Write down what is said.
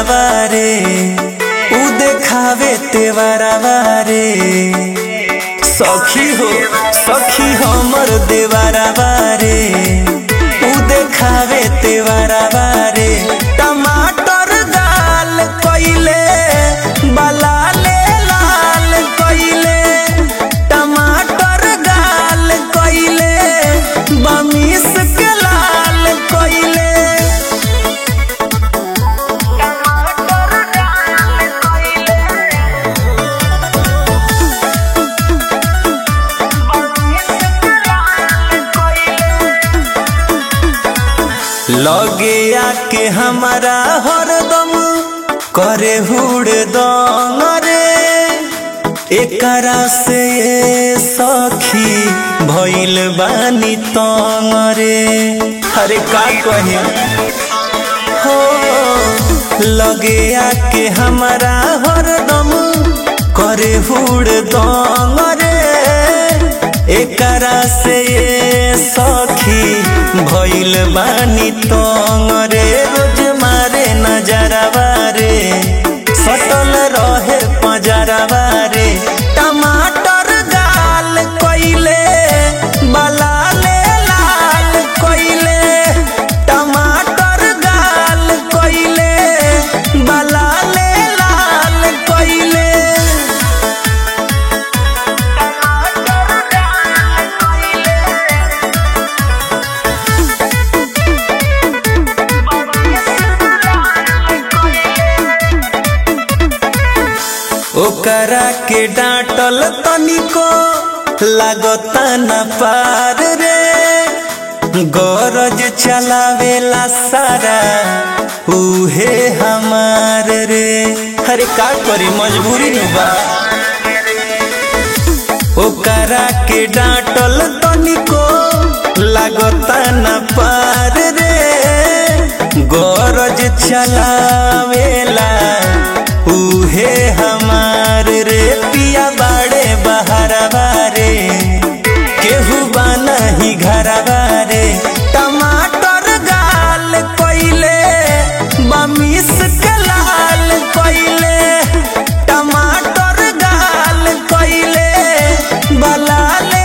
नजरवा रे उ देखावे तेवरवा रे सखी हो सखी हमर देवरवा रे उ देखावे तेवरवा रे टमाटर गाल कइले बलाले लाल कइले टमाटर गाल कइले बमिस के लाल कइले लगे आके हमारा हरदम करे हुड़ दंग रे एकरा से ये सखी भइल बानी तंग रे अरे का कही हो लगे आके हमारा हरदम करे हुड़ दंग रे एकरा से ये सखी भइल बानी तंग रे रोज मारे नजरवा रे सटल रहे पजरवा रे टमाटर गाल कइले बलाले लाल कइले टमाटर गाल कइले बलाले लाल कइले ओकरा के डांटल तनिको लागता न पार रे गरज चलावेला सारा उहे हमार रे अरे का करी मजबूरी नु बा ओकरा के डांटल तनिको लागता न पार रे गरज चलावेला उहे हमार रे पिया बाड़े बहरवा रे केहू बाना ही घरवा रे टमाटर गाल कइले बमिस के लाल कइले टमाटर गाल कइले बलाले